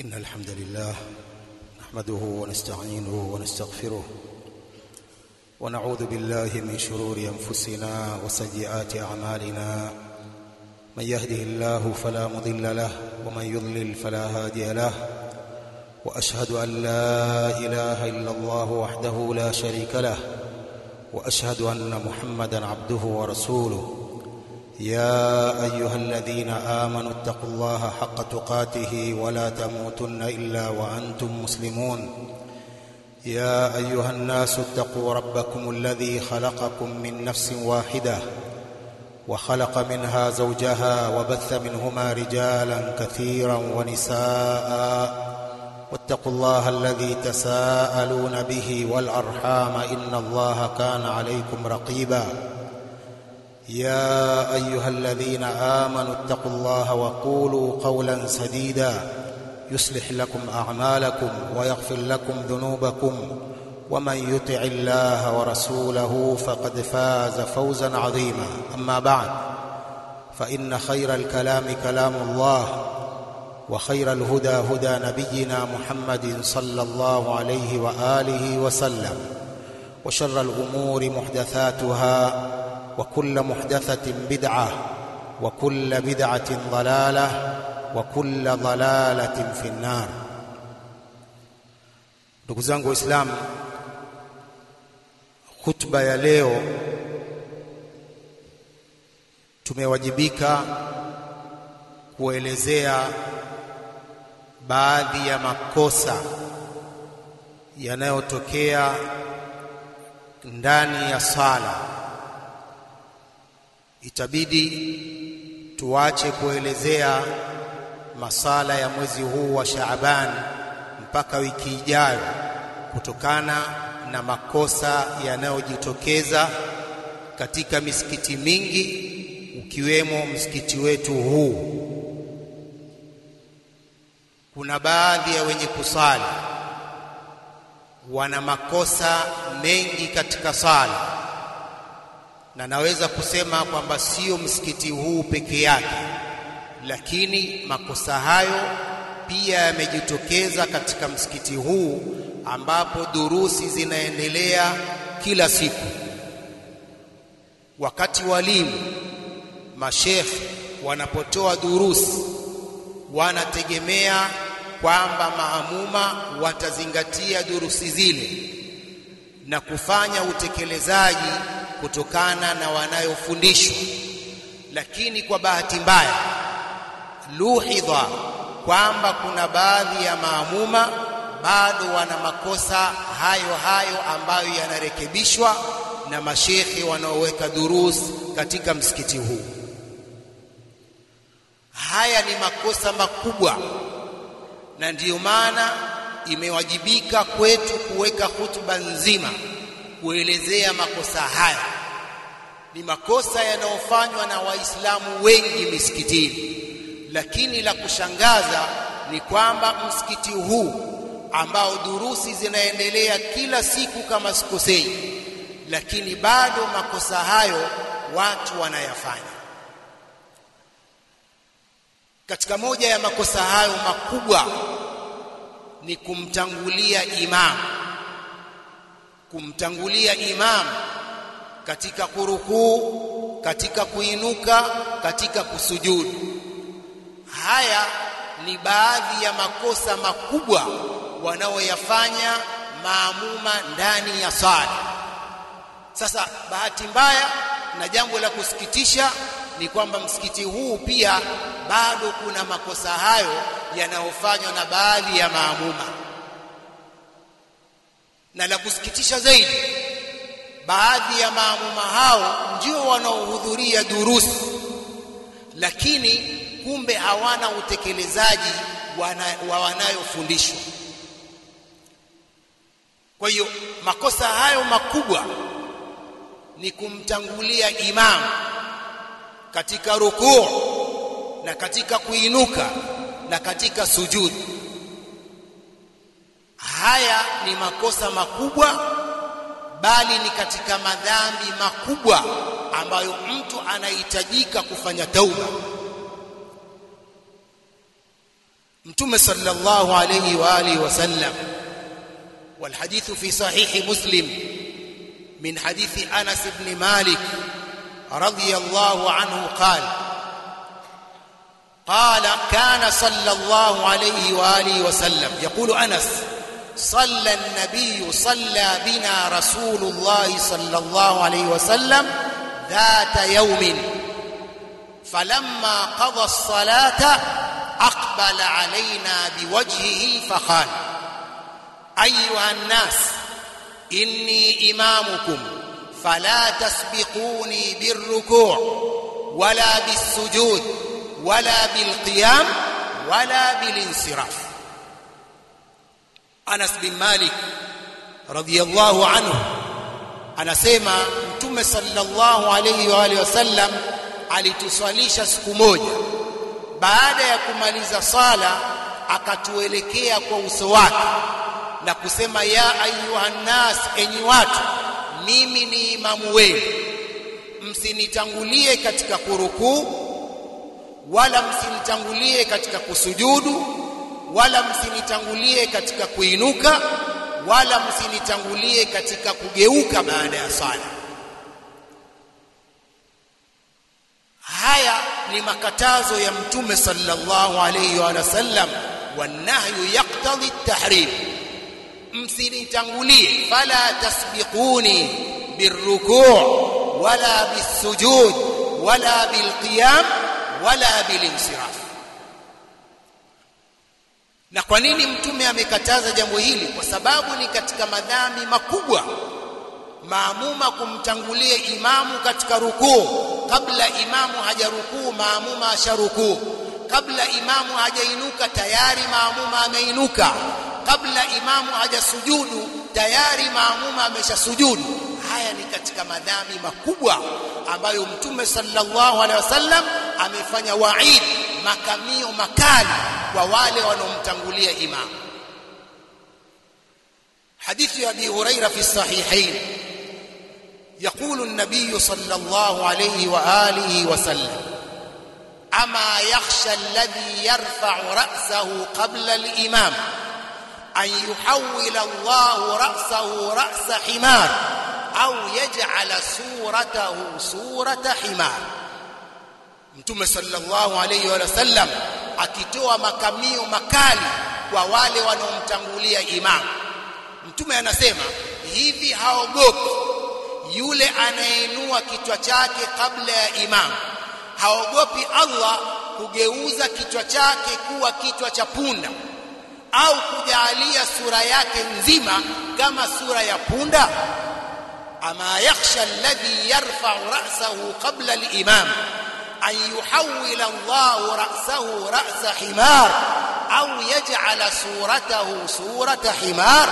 إن الحمد لله نحمده ونستعينه ونستغفره ونعوذ بالله من شرور أنفسنا وسيئات أعمالنا من يهده الله فلا مضل له ومن يضلل فلا هادي له وأشهد أن لا إله إلا الله وحده لا شريك له وأشهد أن محمدا عبده ورسوله يا أيها الذين آمنوا اتقوا الله حق تقاته ولا تموتن إلا وأنتم مسلمون يا أيها الناس اتقوا ربكم الذي خلقكم من نفس واحدة وخلق منها زوجها وبث منهما رجالا كثيرا ونساء واتقوا الله الذي تساءلون به والأرحام إن الله كان عليكم رقيبا يا أيها الذين آمنوا اتقوا الله وقولوا قولا سديدا يصلح لكم أعمالكم ويغفر لكم ذنوبكم ومن يطع الله ورسوله فقد فاز فوزا عظيما أما بعد فإن خير الكلام كلام الله وخير الهدى هدى نبينا محمد صلى الله عليه وآله وسلم وشر الأمور محدثاتها وكل محدثة بدعة وكل بدعة ضلالة وكل ضلالة في النار ndugu zangu waislamu khutba ya leo tumewajibika kuelezea baadhi ya makosa yanayotokea ndani ya sala itabidi tuache kuelezea masala ya mwezi huu wa Shaaban mpaka wiki ijayo kutokana na makosa yanayojitokeza katika misikiti mingi ukiwemo msikiti wetu huu. Kuna baadhi ya wenye kusali wana makosa mengi katika sala na naweza kusema kwamba sio msikiti huu peke yake, lakini makosa hayo pia yamejitokeza katika msikiti huu ambapo durusi zinaendelea kila siku. Wakati walimu mashekhe wanapotoa durusi, wanategemea kwamba maamuma watazingatia durusi zile na kufanya utekelezaji kutokana na wanayofundishwa, lakini kwa bahati mbaya luhidha kwamba kuna baadhi ya maamuma bado wana makosa hayo hayo ambayo yanarekebishwa na mashekhe wanaoweka durus katika msikiti huu. Haya ni makosa makubwa, na ndiyo maana imewajibika kwetu kuweka hutuba nzima kuelezea makosa haya. Ni makosa yanayofanywa na Waislamu wengi misikitini, lakini la kushangaza ni kwamba msikiti huu ambao durusi zinaendelea kila siku kama sikosei, lakini bado makosa hayo watu wanayafanya. Katika moja ya makosa hayo makubwa ni kumtangulia imamu kumtangulia imam katika kurukuu, katika kuinuka, katika kusujudu. Haya ni baadhi ya makosa makubwa wanaoyafanya maamuma ndani ya sala. Sasa bahati mbaya na jambo la kusikitisha ni kwamba msikiti huu pia bado kuna makosa hayo yanayofanywa na baadhi ya maamuma na la kusikitisha zaidi, baadhi ya maamuma hao ndio wanaohudhuria durusi, lakini kumbe hawana utekelezaji wana, wa wanayofundishwa. Kwa hiyo makosa hayo makubwa ni kumtangulia imamu katika rukuu na katika kuinuka na katika sujudi. Haya ni makosa makubwa, bali ni katika madhambi makubwa ambayo mtu anahitajika kufanya tauba. mtume sallallahu alayhi wa alihi wasallam والحديث في صحيح مسلم من حديث أنس بن مالك رضي الله عنه قال قال كان صلى الله عليه وآله وسلم يقول أنس صلى النبي صلى بنا رسول الله صلى الله عليه وسلم ذات يوم فلما قضى الصلاة أقبل علينا بوجهه فقال أيها الناس إني إمامكم فلا تسبقوني بالركوع ولا بالسجود ولا بالقيام ولا بالانصراف Anas bin Malik radhiyallahu anhu anasema Mtume sallallahu alayhi wa alihi wasallam alituswalisha siku moja baada ya kumaliza sala akatuelekea kwa uso wake na kusema ya ayuhan nas enyi watu mimi ni imamu wenu msinitangulie katika kurukuu wala msinitangulie katika kusujudu wala msinitangulie katika kuinuka wala msinitangulie katika kugeuka baada ya sala haya ni makatazo ya mtume sallallahu alayhi wa sallam wanahyu yaqtadi at-tahrim msinitangulie fala tasbiquni birruku' wala bisujud wala bilqiyam wala bilinsiraf na kwa nini mtume amekataza jambo hili kwa sababu ni katika madhambi makubwa maamuma kumtangulia imamu katika rukuu kabla imamu hajarukuu maamuma asharukuu kabla imamu hajainuka tayari maamuma ameinuka kabla imamu hajasujudu tayari maamuma ameshasujudu haya ni katika madhambi makubwa ambayo mtume sallallahu alaihi wasallam amefanya waid makamio makali kwa wale wanaomtangulia imamu حديث أبي هريرة في الصحيحين يقول النبي صلى الله عليه وآله وسلم أما يخشى الذي يرفع رأسه قبل الإمام أن يحول الله رأسه رأس حمار أو يجعل صورته صورة حمار Mtume sallallahu alayhi wa sallam akitoa makamio makali kwa wale wanaomtangulia imamu Mtume anasema hivi haogopi yule anayeinua kichwa chake kabla ya imamu haogopi Allah kugeuza kichwa chake kuwa kichwa cha punda au kujalia sura yake nzima kama sura ya punda ama yakhsha alladhi yarfa'u ra'sahu qabla al-imam an yuhawwila Allah ra'sahu ra'sa himar au yaj'ala suratahu surata himar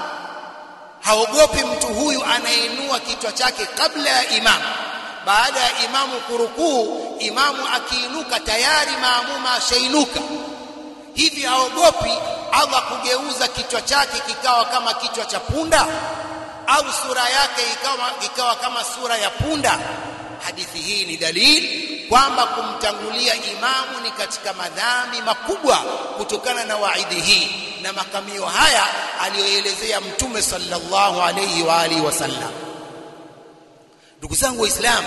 haogopi mtu huyu anainua kichwa chake kabla ya imamu baada ya imamu kurukuu imamu akiinuka tayari maamuma ashainuka hivi haogopi Allah kugeuza kichwa chake kikawa kama kichwa cha punda au sura yake ikawa, ikawa kama sura ya punda hadithi hii ni dalili kwamba kumtangulia imamu ni katika madhambi makubwa kutokana na waidi hii na makamio haya aliyoelezea mtume sallallahu alayhi wa alihi wasallam ndugu zangu waislamu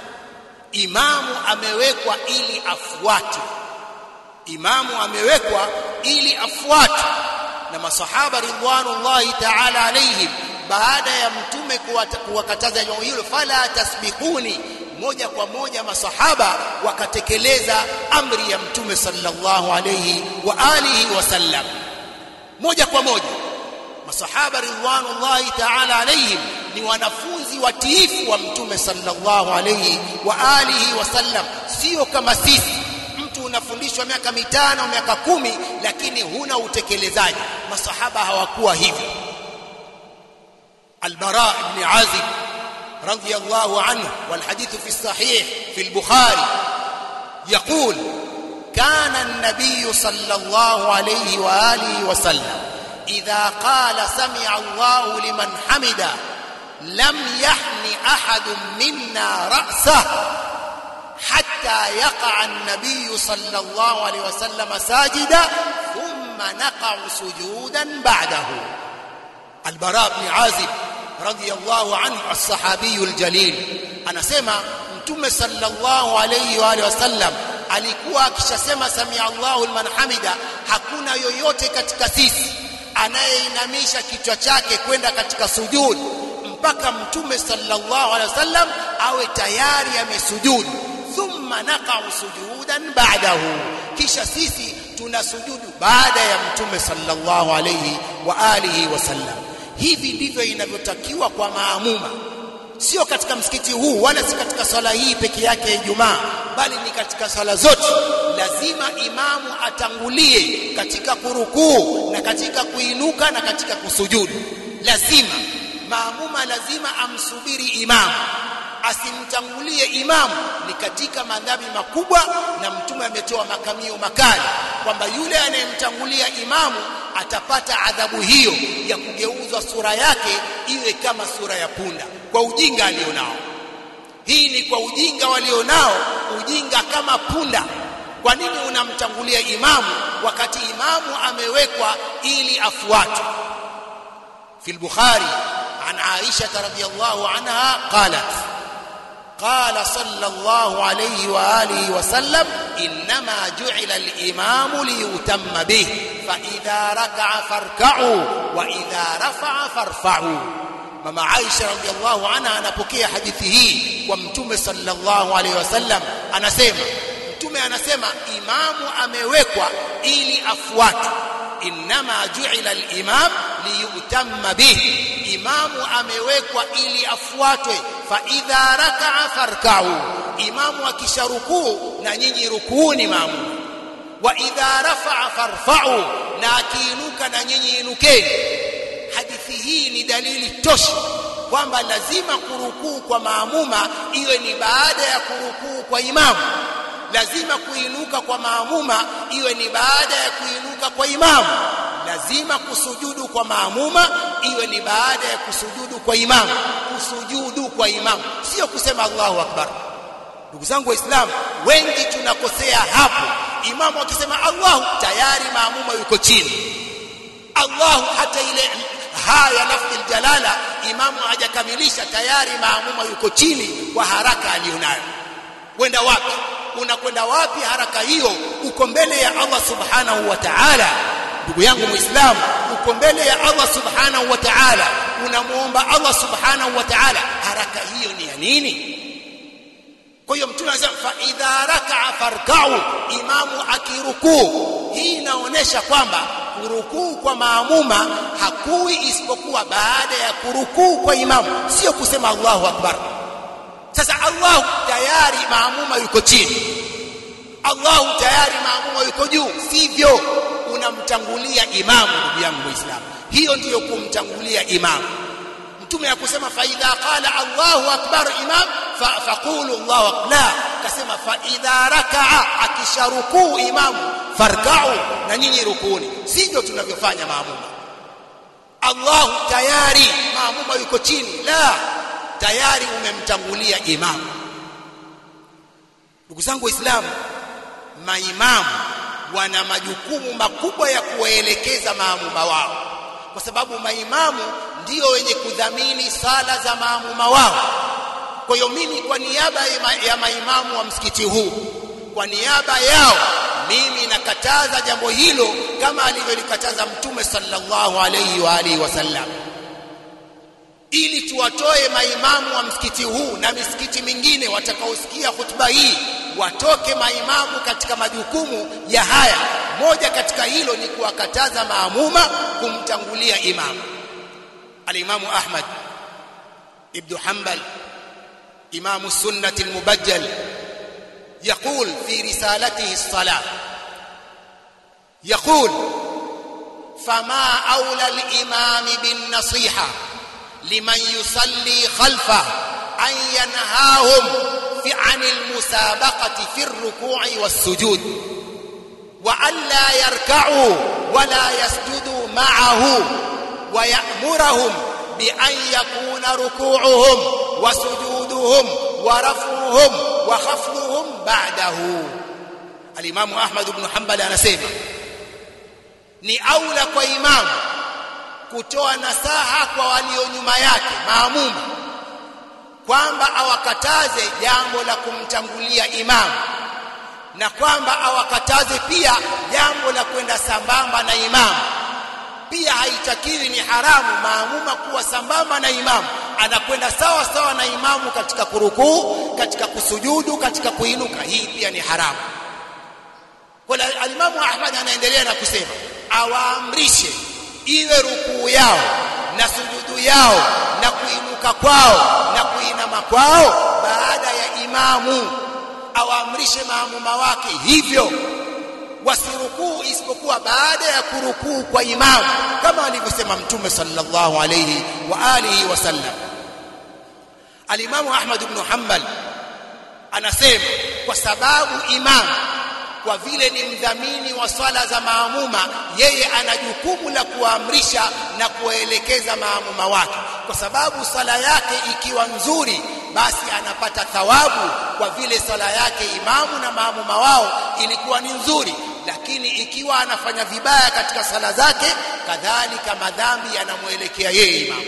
imamu amewekwa ili afuatwe imamu amewekwa ili afuatwe na masahaba ridwanullahi ta'ala alayhim baada ya mtume kuwakataza jambo hilo fala tasbiquni moja kwa moja masahaba wakatekeleza amri ya mtume sallallahu alayhi wa alihi wasallam moja kwa moja masahaba ridwanullahi ta'ala alayhim ni wanafunzi watiifu wa mtume sallallahu alayhi wa alihi wasallam sio kama sisi mtu unafundishwa miaka mitano miaka kumi lakini huna utekelezaji masahaba hawakuwa hivyo البراء بن عازب رضي الله عنه والحديث في الصحيح في البخاري يقول كان النبي صلى الله عليه واله وسلم اذا قال سمع الله لمن حمده لم يحن احد منا راسه حتى يقع النبي صلى الله عليه وسلم ساجدا ثم نقع سجودا بعده البراء بن عازب رضي الله عنه الصحابي الجليل anasema mtume sallallahu alayhi wa alihi wasallam alikuwa akishasema samia Allahu liman hamida hakuna yoyote katika sisi anayeinamisha kichwa chake kwenda katika sujud mpaka mtume sallallahu alaihi wasallam awe tayari amesujudu thumma naqa'u sujudan ba'dahu kisha sisi tunasujudu baada ya mtume sallallahu alayhi wa alihi wasallam hivi ndivyo inavyotakiwa kwa maamuma sio katika msikiti huu wala si katika swala hii peke yake ya Ijumaa bali ni katika swala zote lazima imamu atangulie katika kurukuu na katika kuinuka na katika kusujudu lazima maamuma lazima amsubiri imamu asimtangulie imamu ni katika madhambi makubwa na mtume ametoa makamio makali kwamba yule anayemtangulia imamu atapata adhabu hiyo ya kugeuzwa sura yake iwe kama sura ya punda kwa ujinga alionao hii ni kwa ujinga walionao ujinga kama punda kwa nini unamtangulia imamu wakati imamu amewekwa ili afuatwe في البخاري عن عائشة رضي الله عنها قالت قال صلى الله عليه وآله وسلم إنما جعل الإمام ليتم به فإذا ركع فاركعوا وإذا رفع فارفعوا mama Aisha radhiallahu anha anapokea hadithi hii kwa mtume sallallahu alaihi wasallam anasema mtume anasema imamu amewekwa ili afuatwe inma ju'ila al-imam liyutamma bihi imamu amewekwa ili afuatwe fa idha raka'a farka'u imamu akisharukuu na nyinyi rukuuni maamu wa idha rafa'a farfa'u na akiinuka na nyinyi inukeni hadithi hii ni dalili tosha kwamba lazima kurukuu kwa maamuma iwe ni baada ya kurukuu kwa imamu lazima kuinuka kwa maamuma iwe ni baada ya kuinuka kwa imamu lazima kusujudu kwa maamuma iwe ni baada ya kusujudu kwa imamu kusujudu kwa imamu sio kusema Allahu akbar ndugu zangu waislamu wengi tunakosea hapo imamu akisema Allahu tayari maamuma yuko chini Allahu hata ile haya lafzi aljalala imamu hajakamilisha tayari maamuma yuko chini kwa haraka alionayo kwenda wapi unakwenda wapi haraka hiyo uko mbele ya Allah subhanahu wa ta'ala ndugu yangu muislamu uko mbele ya Allah subhanahu wa ta'ala unamuomba Allah subhanahu wa ta'ala haraka hiyo ni ya nini kwa hiyo mtume anasema fa idha raka'a farka'u imamu akirukuu hii inaonyesha kwamba kurukuu kwa maamuma hakui isipokuwa baada ya kurukuu kwa imamu sio kusema Allahu akbar sasa Allah tayari maamuma yuko chini Allah tayari maamuma yuko juu sivyo unamtangulia imamu ndugu yangu muislamu hiyo ndiyo kumtangulia imamu mtume akusema fa idha qala Allahu akbar imam fa faqulu Allahu akbar kasema fa idha raka'a akisharukuu imamu farka'u na nyinyi rukuni sivyo tunavyofanya maamuma Allahu tayari maamuma yuko chini la tayari umemtangulia imamu ndugu zangu waislamu maimamu wana majukumu makubwa ya kuwaelekeza maamuma wao kwa sababu maimamu ndio wenye kudhamini sala za maamuma wao kwa hiyo mimi kwa niaba ya maimamu wa msikiti huu kwa niaba yao mimi nakataza jambo hilo kama alivyolikataza mtume sallallahu alayhi wa alihi wasallam ili tuwatoe maimamu wa msikiti huu na misikiti mingine watakaosikia hutuba hii watoke maimamu katika majukumu ya haya moja katika hilo ni kuwakataza maamuma kumtangulia imamu alimamu Ahmad ibn Hanbal imamu sunnati almubajjal يقول في رسالته الصلاة يقول فما أولى الإمام بالنصيحة لمن يصلي خلفه أن ينهاهم في عن المسابقة في الركوع والسجود وأن لا يركعوا ولا يسجدوا معه ويأمرهم بأن يكون ركوعهم وسجودهم ورفعهم wa khafdhuhum ba'dahu alimamu Ahmad ibn Hanbal anasema ni aula kwa imamu kutoa nasaha kwa walio nyuma yake maamuma kwamba awakataze jambo la kumtangulia imamu na kwamba awakataze pia jambo la kwenda sambamba na imamu pia haitakiwi ni haramu maamuma kuwa sambamba na imamu anakwenda sawa sawa na imamu katika kurukuu katika kusujudu katika kuinuka hii pia ni haramu kwa alimamu Ahmad anaendelea na kusema awaamrishe iwe rukuu yao na sujudu yao na kuinuka kwao na kuinama kwao baada ya imamu awaamrishe maamuma wake hivyo wasirukuu isipokuwa baada ya kurukuu kwa imamu kama alivyosema mtume sallallahu alayhi wa alihi wasallam alimamu Ahmad ibn Hanbal anasema kwa sababu imamu kwa vile ni mdhamini wa swala za maamuma yeye ana jukumu la kuamrisha na kuwaelekeza maamuma wake kwa sababu swala yake ikiwa nzuri basi anapata thawabu kwa vile swala yake imamu na maamuma wao ilikuwa ni nzuri lakini ikiwa anafanya vibaya katika sala zake kadhalika madhambi yanamwelekea yeye imamu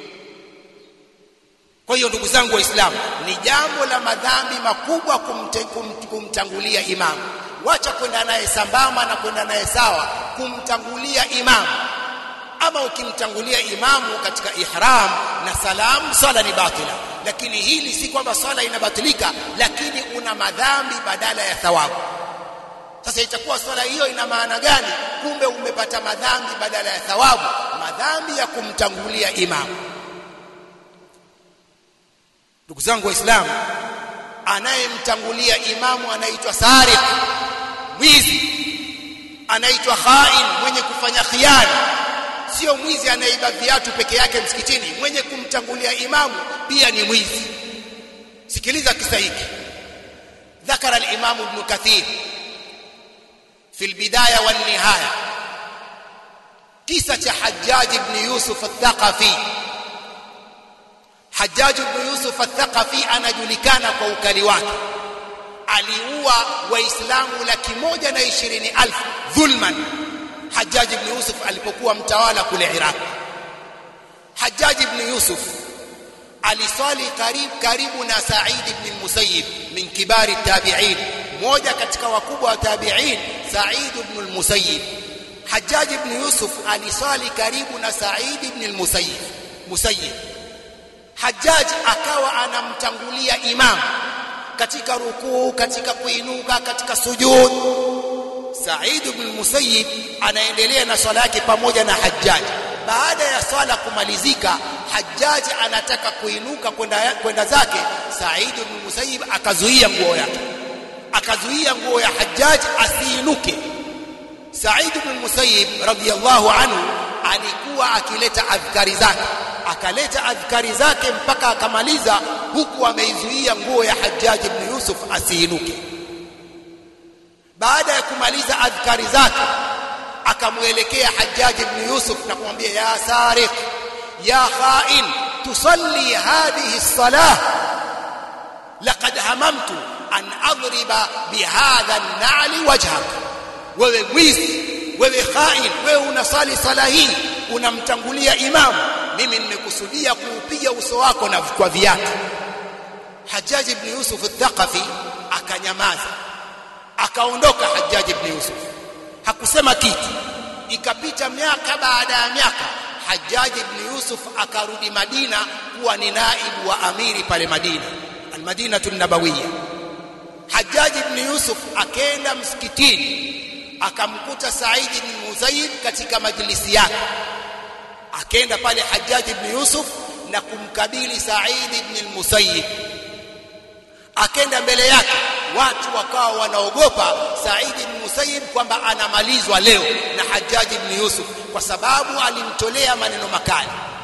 kwa hiyo ndugu zangu waislamu ni jambo la madhambi makubwa kumte, kum, kumtangulia imamu wacha kwenda naye sambamba na kwenda naye sawa kumtangulia imamu ama ukimtangulia imamu katika ihram na salamu swala ni batila lakini hili si kwamba swala inabatilika lakini una madhambi badala ya thawabu sasa itakuwa swala hiyo ina maana gani kumbe umepata madhambi badala ya thawabu madhambi ya kumtangulia imamu ndugu zangu waislamu anayemtangulia imamu anaitwa sariq mwizi anaitwa khain mwenye kufanya khiana sio mwizi anayeiba viatu peke yake msikitini mwenye kumtangulia imamu pia ni mwizi sikiliza kisa hiki ذكر الإمام ابن كثير في البداية والنهاية قصة حجاج بن يوسف الثقفي حجاج بن يوسف الثقفي anajulikana kwa ukali wake aliua waislamu laki moja na ishirini alfu dhulman Hajjaj ibn Yusuf alipokuwa mtawala kule Iraq Hajjaj ibn Yusuf aliswali karibu karibu na Sa'id ibn al-Musayyib min kibari tabi'in moja katika wakubwa wa tabi'in Sa'id ibn al-Musayyib Hajjaj ibn Yusuf aliswali karibu na Sa'id ibn al-Musayyib Musayyib Hajjaj akawa anamtangulia imam katika rukuu katika kuinuka katika sujud Sa'id ibn Musayyib anaendelea na swala yake pamoja na Hajjaj baada ya swala kumalizika Hajjaj anataka kuinuka kwenda kwenda zake Sa'id ibn Musayyib akazuia nguo yake akazuia nguo ya Hajjaj asiinuke Sa'id ibn Musayyib radhiyallahu anhu alikuwa akileta adhkari zake akaleta adhkari zake mpaka akamaliza huku ameizuia nguo ya Hajjaj ibn Yusuf asiinuke baada ya kumaliza adhkari zake akamuelekea Hajjaj ibn Yusuf na kumwambia ya sariq ya khain tusalli hadhihi as-salah laqad hamamtu an adriba bihadha an-na'li wajhak wewe mwizi wewe khain wewe unasali sala hii unamtangulia imamu mimi nimekusudia kuupiga uso wako na kwa viatu Hajjaj ibn Yusuf al-Thaqafi akanyamaza akaondoka Hajjaj ibn Yusuf hakusema kitu ikapita miaka baada ya miaka Hajjaj ibn Yusuf akarudi Madina kuwa ni naibu wa amiri pale Madina al-Madinatu nabawiyya Hajjaj ibn Yusuf akaenda msikitini akamkuta Said ibn Musayyib katika majlisi yake akaenda pale Hajjaj ibn Yusuf na kumkabili Said ibn al-Musayyib akaenda mbele yake watu wakawa wanaogopa Said ibn Musayyib kwamba anamalizwa leo na Hajjaj ibn Yusuf kwa sababu alimtolea maneno makali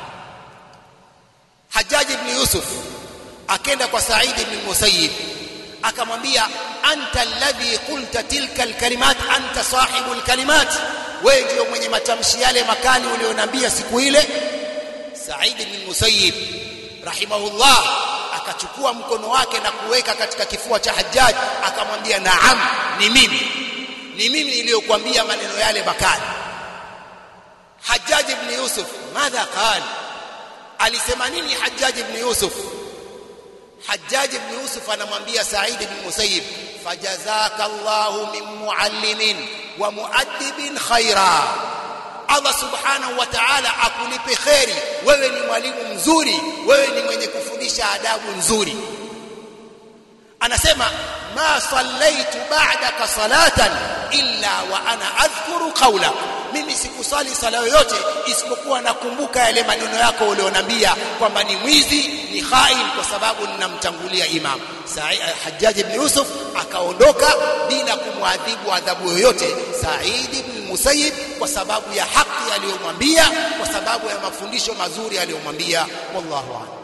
Hajjaj ibn Yusuf akaenda kwa Said ibn Musayyib akamwambia anta alladhi qulta tilka alkalimat anta sahibu alkalimat wewe ndio mwenye matamshi yale makali ulionambia siku ile Said ibn Musayyib rahimahullah akachukua mkono wake na kuweka katika kifua cha Hajjaj akamwambia naam ni mimi ni mimi niliyokuambia maneno yale makali Hajjaj ibn Yusuf madha qala alisema nini Hajjaj ibn Yusuf Hajjaj ibn Yusuf anamwambia Sa'id ibn Musayyib fajazaka Allahu min muallimin wa muaddibin khaira Allah subhanahu wa ta'ala akulipe kheri wewe ni mwalimu mzuri wewe ni mwenye kufundisha adabu nzuri anasema ma sallaitu ba'daka salatan illa wa ana adhkuru qawla mimi sikusali sala yoyote isipokuwa nakumbuka yale maneno yako ulionambia kwamba ni mwizi ni khain kwa sababu ninamtangulia imam Hajjaj ibn Yusuf akaondoka bila kumwadhibu adhabu yoyote Said ibn Musayyib kwa sababu ya haki aliyomwambia kwa sababu ya mafundisho mazuri aliyomwambia wallahu a'lam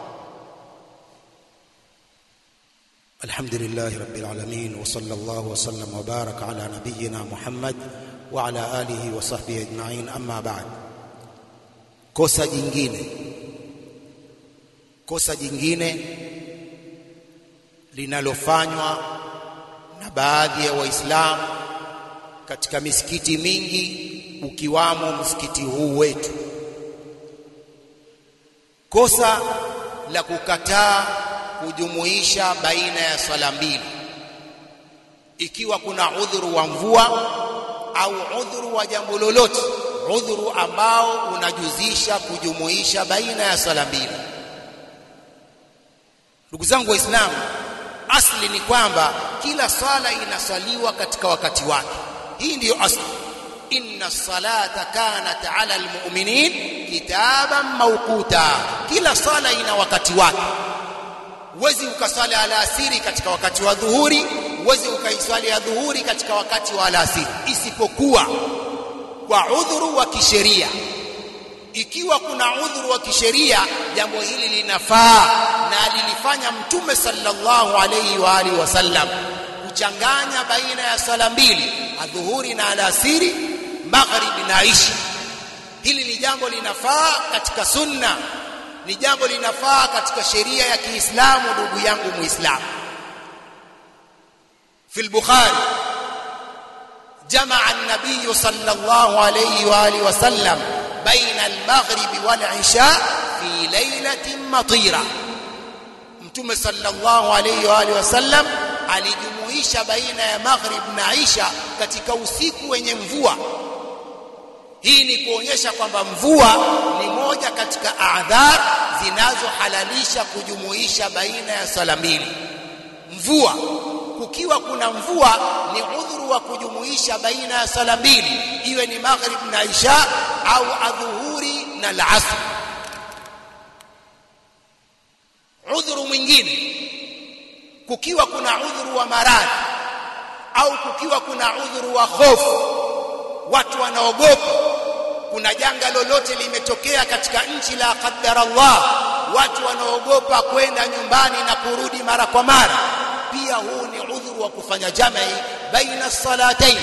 الحمد لله رب العالمين وصلى الله وسلم وبارك على نبينا محمد وعلى آله وصحبه أجمعين أما بعد kosa jingine kosa jingine linalofanywa na baadhi ya waislamu katika misikiti mingi ukiwamo msikiti huu wetu kosa la kukataa kujumuisha baina ya swala mbili ikiwa kuna udhuru wa mvua au udhuru wa jambo lolote udhuru ambao unajuzisha kujumuisha baina ya swala mbili ndugu zangu waislamu asli ni kwamba kila swala inaswaliwa katika wakati wake hii ndiyo asli inna salata kanat ala almu'minin kitaban mawquta kila swala ina wakati wake huwezi ukaswali alasiri katika wakati wa dhuhuri huwezi ukaiswali ya dhuhuri katika wakati wa alasiri isipokuwa kwa udhuru wa kisheria ikiwa kuna udhuru wa kisheria jambo hili linafaa na lilifanya mtume sallallahu alayhi wa alihi wasallam kuchanganya baina ya sala mbili adhuhuri na alasiri magharibi na isha hili ni jambo linafaa katika sunna ni jambo linafaa katika sheria ya Kiislamu ndugu yangu Muislamu في البخاري جمع النبي صلى الله عليه واله وسلم بين المغرب والعشاء في ليله مطيره mtume sallallahu alayhi wa alihi wasallam alijumuisha baina ya maghrib na isha katika usiku wenye mvua hii ni kuonyesha kwamba mvua ni moja katika adhar zinazohalalisha kujumuisha baina ya sala mbili mvua kukiwa kuna mvua ni udhuru wa kujumuisha baina ya sala mbili iwe ni maghrib na isha au adhuhuri na al-asr udhuru mwingine kukiwa kuna udhuru wa maradhi au kukiwa kuna udhuru wa hofu watu wanaogopa kuna janga lolote limetokea katika nchi la qaddar Allah watu wanaogopa kwenda nyumbani na kurudi mara kwa mara pia huu ni udhuru wa kufanya jamii baina salatain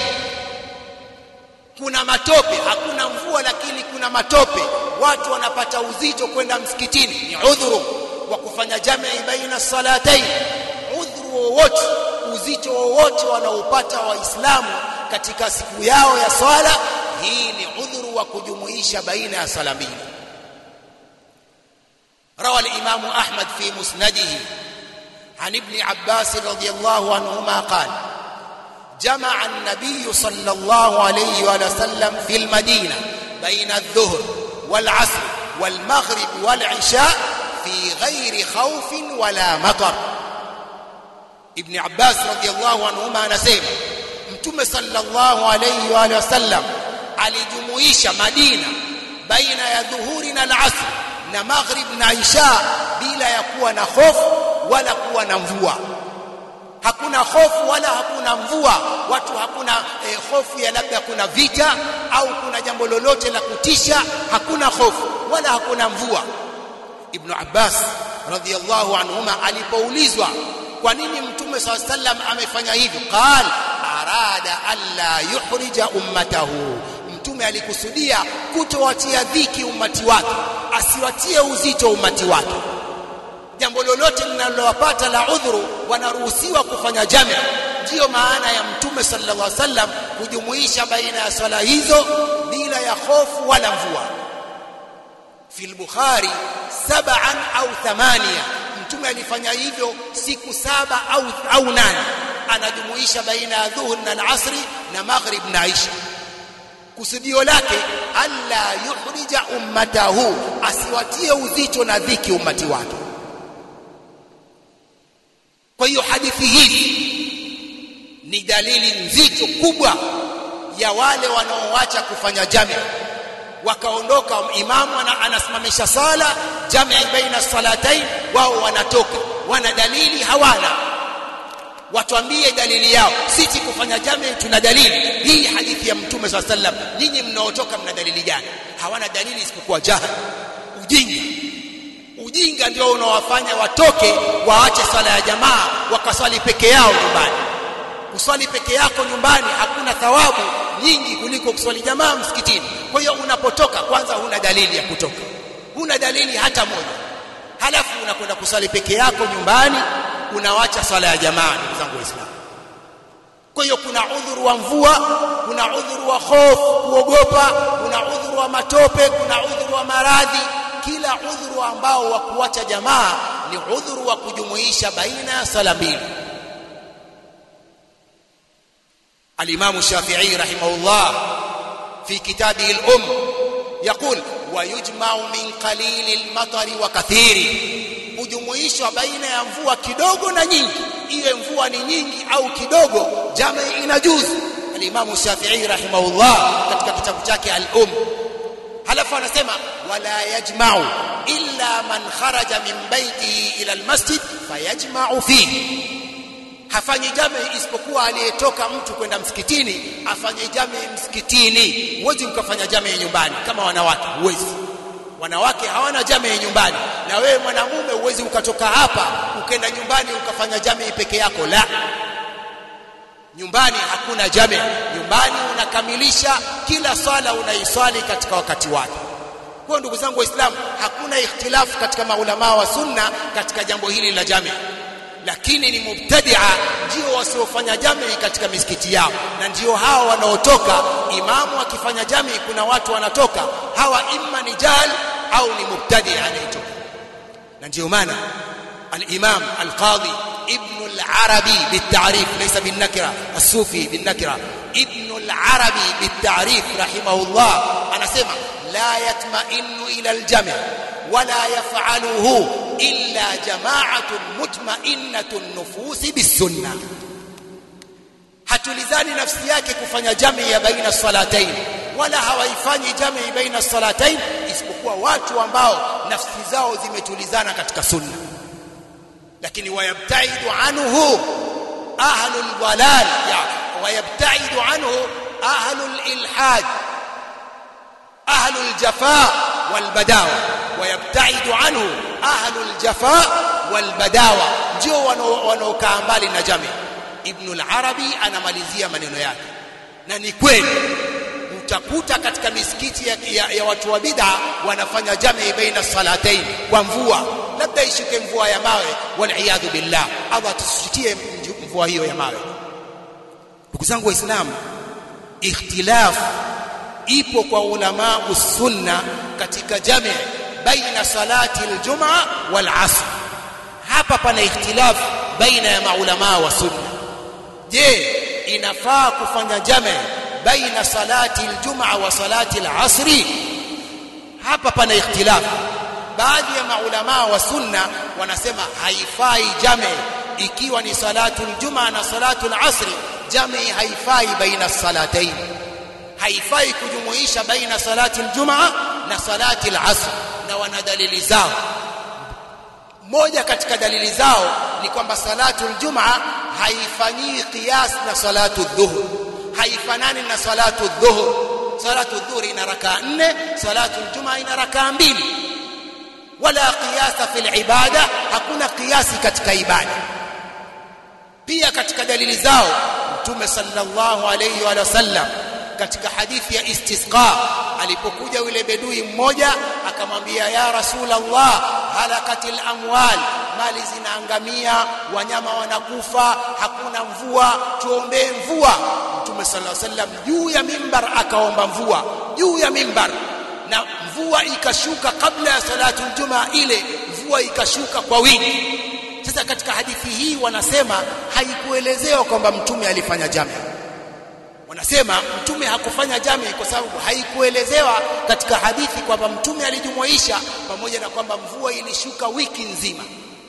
kuna matope hakuna mvua lakini kuna matope watu wanapata uzito kwenda msikitini ni udhuru wa kufanya jamii baina salatain udhuru wowote uzito wowote wanaopata waislamu katika siku yao ya swala hii ni udhuru wa kujumuisha baina ya sala mbili روى الإمام أحمد في مسنده عن ابن عباس رضي الله عنهما قال جمع النبي صلى الله عليه وسلم في المدينة بين الظهر والعصر والمغرب والعشاء في غير خوف ولا مطر ابن عباس رضي الله عنهما anasema mtume sallallahu alayhi wa alihi wasallam alijumuisha Madina baina ya dhuhuri na al-asr na maghrib na isha bila ya kuwa na hofu wala kuwa na mvua hakuna hofu wala hakuna mvua watu hakuna eh, hofu ya labda kuna vita au kuna jambo lolote la kutisha hakuna hofu wala hakuna mvua ibn Abbas radhiyallahu anhuma alipoulizwa kwa nini mtume swalla sallam amefanya hivyo qal arada alla yuhrija ummatahu mtume alikusudia kutowatia dhiki umati wake asiwatie uzito umati wake jambo lolote linalowapata la udhuru wanaruhusiwa kufanya jami ndiyo maana ya mtume sallallahu alaihi wasallam kujumuisha baina ya swala hizo bila ya hofu wala mvua fi al-bukhari sab'an au thamania mtume alifanya hivyo siku saba au au nane anajumuisha baina ya dhuhur na al-asri na maghrib na isha kusudio lake alla yuhrija ummatahu asiwatie uzito na dhiki ummati wake kwa hiyo hadithi hizi ni dalili nzito kubwa ya wale wanaoacha kufanya jami wakaondoka imamu anasimamisha sala jami baina salatain wao wanatoka wana dalili hawana watuambie dalili yao sisi kufanya jami tuna dalili hii hadithi ya mtume swalla sallam nyinyi mnaotoka mna dalili gani hawana dalili isipokuwa jahal ujinga ujinga ndio unaowafanya watoke waache swala ya jamaa wakaswali peke yao nyumbani kuswali peke yako nyumbani hakuna thawabu nyingi kuliko kuswali jamaa msikitini kwa hiyo unapotoka kwanza huna dalili ya kutoka huna dalili hata moja halafu unakwenda kuswali peke yako nyumbani unawacha swala ya jamaa ndugu zangu waislamu kwa hiyo kuna udhuru wa mvua kuna udhuru wa hofu kuogopa kuna udhuru wa matope kuna udhuru wa maradhi kila udhuru ambao wa kuacha jamaa ni udhuru wa kujumuisha baina ya sala mbili الإمام الشافعي رحمه الله في كتابه الأم يقول ويجمع من قليل المطر وكثير kujumuishwa baina ya mvua kidogo na nyingi iwe mvua ni nyingi au kidogo jama inajuzu alimamu Shafi'i rahimahullah katika kitabu chake al-Um halafu anasema wala yajma'u illa man kharaja min baitihi ila al-masjid fayajma'u fihi hafanyi jame isipokuwa aliyetoka mtu kwenda msikitini afanye jame msikitini huwezi mkafanya jame nyumbani kama wanawake huwezi wanawake hawana jame nyumbani na wewe mwanamume huwezi ukatoka hapa ukenda nyumbani ukafanya jame peke yako la nyumbani hakuna jame nyumbani unakamilisha kila swala unaiswali katika wakati wake kwa ndugu zangu waislamu hakuna ikhtilafu katika maulama wa sunna katika jambo hili la jame lakini ni mubtadia ndio wasiofanya jamii katika misikiti yao na ndio hao wanaotoka imamu akifanya jamii kuna watu wanatoka hawa imma ni jahil au ni mubtadia anayetoka na ndio maana al-imam al-qadhi ibn al-arabi بالتعريف ليس بالنكره الصوفي بالنكره ابن العربي بالتعريف رحمه الله anasema la yatma'innu ila al-jami' ولا يفعله إلا جماعة مطمئنة النفوس بالسنة hatulizani nafsi yake kufanya jamii ya baina salatain wala hawaifanyi jamii baina salatain isipokuwa watu ambao nafsi zao zimetulizana katika sunna lakini wayabtaidu anhu ahlul dalal ya wayabtaidu anhu ahlul ilhad ahlul jafaa والبداوة ويبتعد عنه أهل الجفاء والبداوة ndio wanaokaa mbali na jamii Ibn al-Arabi anamalizia maneno yake na ni kweli utakuta katika misikiti ya, ya, ya watu wa bid'a wanafanya jamii baina salatain kwa mvua labda ishuke mvua ya mawe wal billah Allah tusitie mvua hiyo ya mawe ndugu zangu waislamu ikhtilaf ipo kwa ulama sunna katika jami baina salati aljumaa wal asr hapa pana ikhtilaf baina ya maulama wa sunna je inafaa kufanya jami baina salati aljumaa wa salati alasri hapa pana ikhtilaf baadhi ya maulama wa sunna wanasema haifai jami ikiwa ni salatu aljumaa na salatu alasri jami haifai baina salataini haifai kujumuisha baina salati aljumaa na salati alasr na wana dalili zao moja katika dalili zao ni kwamba salatu aljumaa haifanyii qiyas na salatu dhuhur haifanani na salatu dhuhur salatu dhuhur ina rakaa nne salatu aljumaa ina rakaa mbili wala qiyasa fil ibada hakuna qiyasi katika ibada pia katika dalili zao mtume sallallahu alayhi wa sallam katika hadithi ya istisqa alipokuja yule bedui mmoja akamwambia ya rasulullah halakatil amwal mali zinaangamia wanyama wanakufa hakuna mvua tuombee mvua mtume sallallahu alaihi wasallam juu ya mimbar akaomba mvua juu ya mimbar na mvua ikashuka kabla ya salatu aljumaa ile mvua ikashuka kwa wingi sasa katika hadithi hii wanasema haikuelezewa kwamba mtume alifanya jami wanasema mtume hakufanya jami kwa sababu haikuelezewa katika hadithi kwamba mtume alijumuisha pamoja na kwamba mvua ilishuka wiki nzima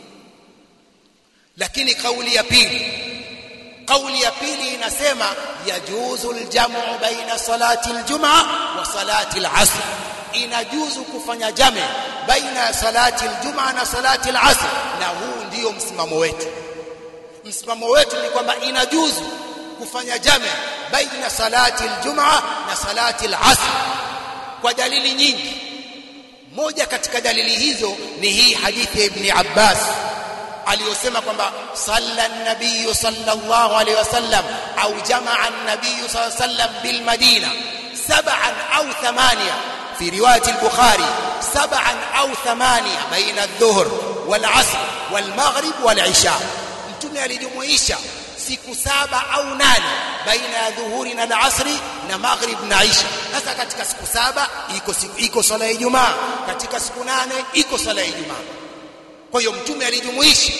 lakini kauli ya pili kauli ya pili inasema yajuzu aljamu baina salati aljumaa wa salati alasr inajuzu kufanya jame baina ya salati aljumaa na salati alasr na huu ndio msimamo wetu msimamo wetu ni kwamba inajuzu kufanya jame baina salati aljumaa na salati alasr kwa dalili nyingi moja katika dalili hizo ni hii hadithi ya ibn Abbas aliyosema kwamba salla an-nabiy sallallahu alayhi wasallam au jamaa an-nabiy sallallahu alayhi wasallam bil madina sab'an au thamania في روايه البخاري سبعا او ثمانيه بين الظهر والعصر والمغرب والعشاء mtume alijumuisha siku saba au nane baina ya dhuhuri na alasri na maghrib na isha sasa katika siku saba iko iko swala ya ijumaa katika siku nane iko swala ya ijumaa kwa hiyo mtume alijumuisha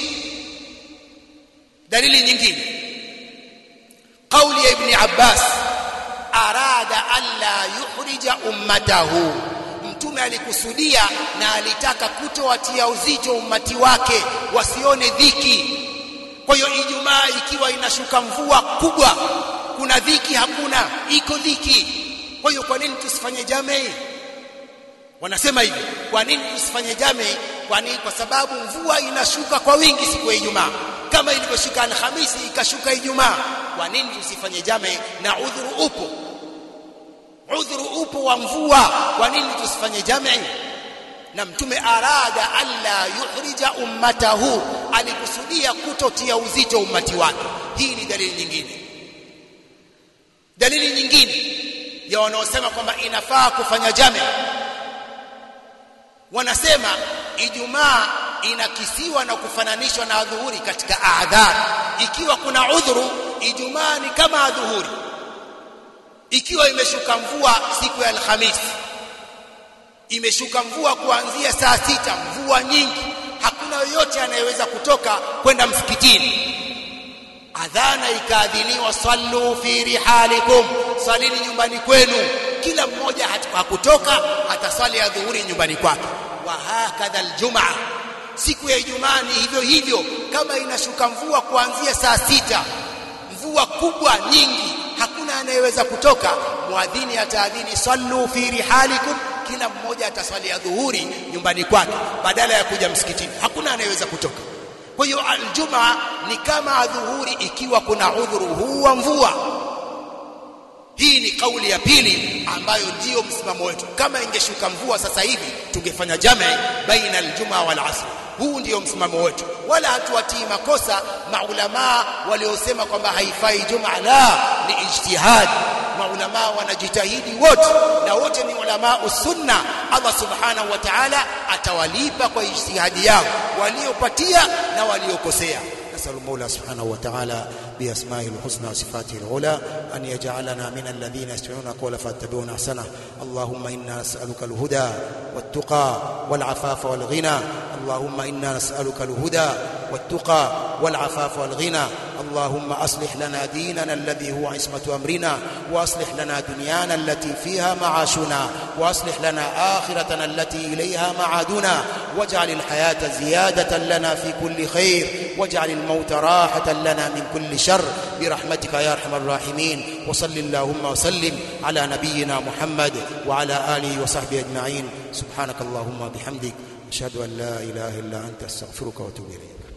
dalili nyingine kauli ya ibn abbas arada alla yuhrija ummatahu mtume alikusudia na alitaka kutowatia uzito ummati wake wasione dhiki kwa hiyo ijumaa ikiwa inashuka mvua kubwa kuna dhiki hakuna iko dhiki kwa hiyo kwa nini tusifanye jamii wanasema hivi kwa nini tusifanye jamii kwa nini kwa sababu mvua inashuka kwa wingi siku ya ijumaa kama ilivyoshuka alhamisi ikashuka ijumaa kwa nini tusifanye jamii na udhuru upo udhuru upo wa mvua kwa nini tusifanye jamii na mtume arada alla yuhrija ummatahu alikusudia kutotia uzito ummati wake hii ni dalili nyingine dalili nyingine ya wanaosema kwamba inafaa kufanya jamii wanasema ijumaa inakisiwa na kufananishwa na adhuhuri katika adhar ikiwa kuna udhuru ijumaa ni kama adhuhuri ikiwa imeshuka mvua siku ya alhamisi imeshuka mvua kuanzia saa sita mvua nyingi hakuna yoyote anayeweza kutoka kwenda msikitini adhana ikaadhiniwa sallu fi rihalikum salini nyumbani kwenu kila mmoja hakutoka ataswali adhuhuri nyumbani kwake wa hakadha aljumaa siku ya ijumaa ni hivyo hivyo kama inashuka mvua kuanzia saa sita mvua kubwa nyingi hakuna anayeweza kutoka muadhini ataadhini sallu fi rihalikum kila mmoja ataswali adhuhuri nyumbani kwake badala ya kuja msikitini hakuna anayeweza kutoka kwa hiyo aljumaa ni kama adhuhuri ikiwa kuna udhuru huu wa mvua hii ni kauli ya pili ambayo ndiyo msimamo wetu kama ingeshuka mvua sasa hivi tungefanya jamii baina aljumaa wal asr huu ndiyo msimamo wetu wala hatuwatii makosa maulamaa waliosema kwamba haifai jumaa la ni ijtihad maulamaa wanajitahidi wote na wote ni ulama sunna Allah subhanahu wa ta'ala atawalipa kwa ijtihadi yao waliopatia na waliokosea نسأل المولى سبحانه وتعالى بأسمائه الحسنى وصفاته العلى أن يجعلنا من الذين يستمعون القول فاتبعون أحسنه اللهم إنا نسألك الهدى والتقى والعفاف والغنى اللهم إنا نسألك الهدى والتقى والعفاف والغنى اللهم أصلح لنا ديننا الذي هو عصمة أمرنا وأصلح لنا دنيانا التي فيها معاشنا وأصلح لنا آخرتنا التي إليها معادنا واجعل الحياة زيادة لنا في كل خير واجعل الموت راحة لنا من كل شر برحمتك يا أرحم الراحمين وصل اللهم وسلم على نبينا محمد وعلى آله وصحبه أجمعين سبحانك اللهم وبحمدك أشهد أن لا إله إلا أنت أستغفرك وأتوب إليك